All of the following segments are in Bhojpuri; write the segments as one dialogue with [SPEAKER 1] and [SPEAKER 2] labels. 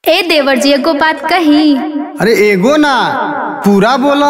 [SPEAKER 1] ए देवर जी एगो बात कही
[SPEAKER 2] अरे एगो ना पूरा बोला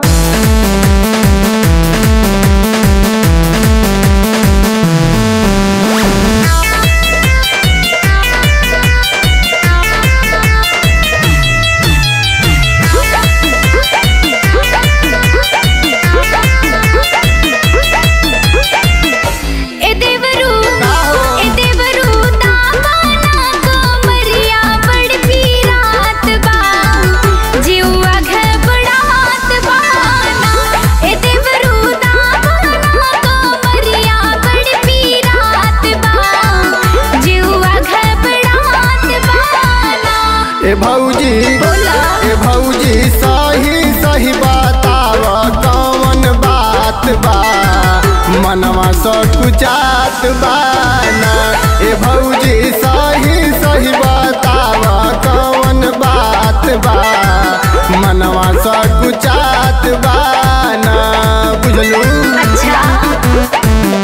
[SPEAKER 1] ए देवरू ए देवरू दामाना कोमरिया बड़ पीरात बा जीवा घबरात बा ए देवरू दामाना कोमरिया बड़ पीरात बा जीवा घबरात बा
[SPEAKER 2] ए भौजी
[SPEAKER 1] बोला।
[SPEAKER 2] ए भौजी सही सही बताव कौन बात बा मनवा सकुचात बा ना ए भौजी सही सही बताव कौन बात बा मनवा सकुचात बा ना बुझलू
[SPEAKER 1] अच्छा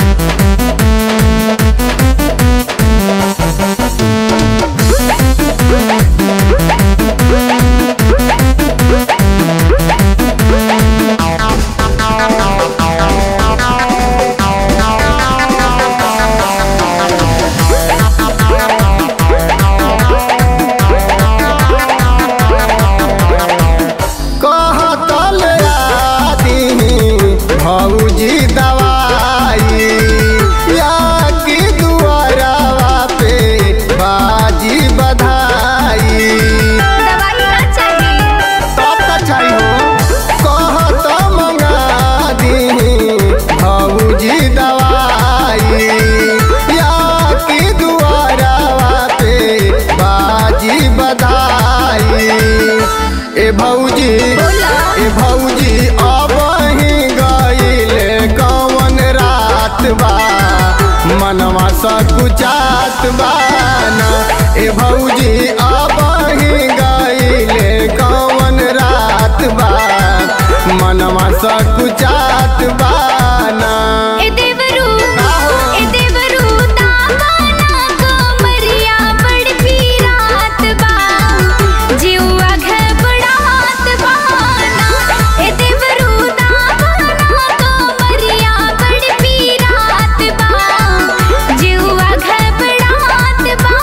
[SPEAKER 2] कहतल आदि भौजी दवाई या कि दुआरवा पे बाजी बधाई
[SPEAKER 1] दवाई ना चाहिए
[SPEAKER 2] तब त चाहिए कहत मंगा दी भौजी दवाई या कि दुआरवा पे बाजी बधाई ए भौजी
[SPEAKER 1] बोला।
[SPEAKER 2] ए भौजी अब ही गईले कौन रात बा मनवा सकुचात बा ना ए भौजी अब ही गईले कौन रात बा मनवा सकुचात बा ना
[SPEAKER 1] ए देवरू ए देवरू दामाना कोमरिया बड़ पीरात बा जीवा घबरात बा ए देवरू दामाना कोमरिया बड़ पीरात बा जीवा घबरात बा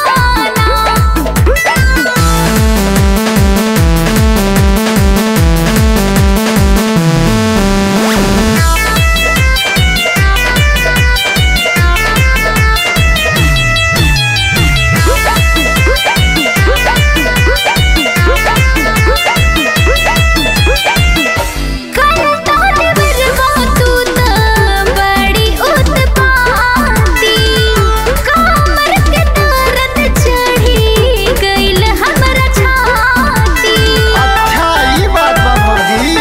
[SPEAKER 1] करता देवरवा तू त बड़ी उत्पाती कमर के दर्द चढ़ी गइल हमरा छाती
[SPEAKER 2] अच्छा ई बात बा भौजी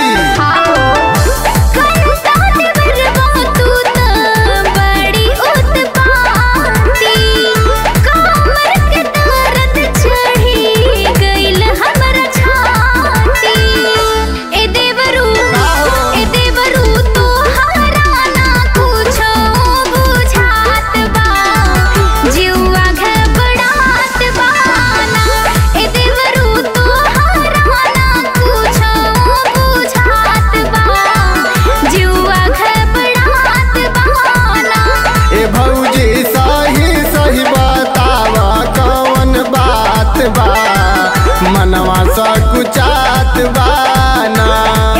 [SPEAKER 1] करता देवरवा तू त बड़ी उत्पाती कमर के दर्द चढ़ी गइल हमरा छाती ए देवरू ए देवरू तोहरा ना कुछो बुझात बा जीवा घबरात बा ना ए देवरू तोहरा ना कुछो बुझात बा जीवा घबरात बा ना
[SPEAKER 2] ए भौजी सही सही बतावा कौन बात बा मनवा सकुचात बा ना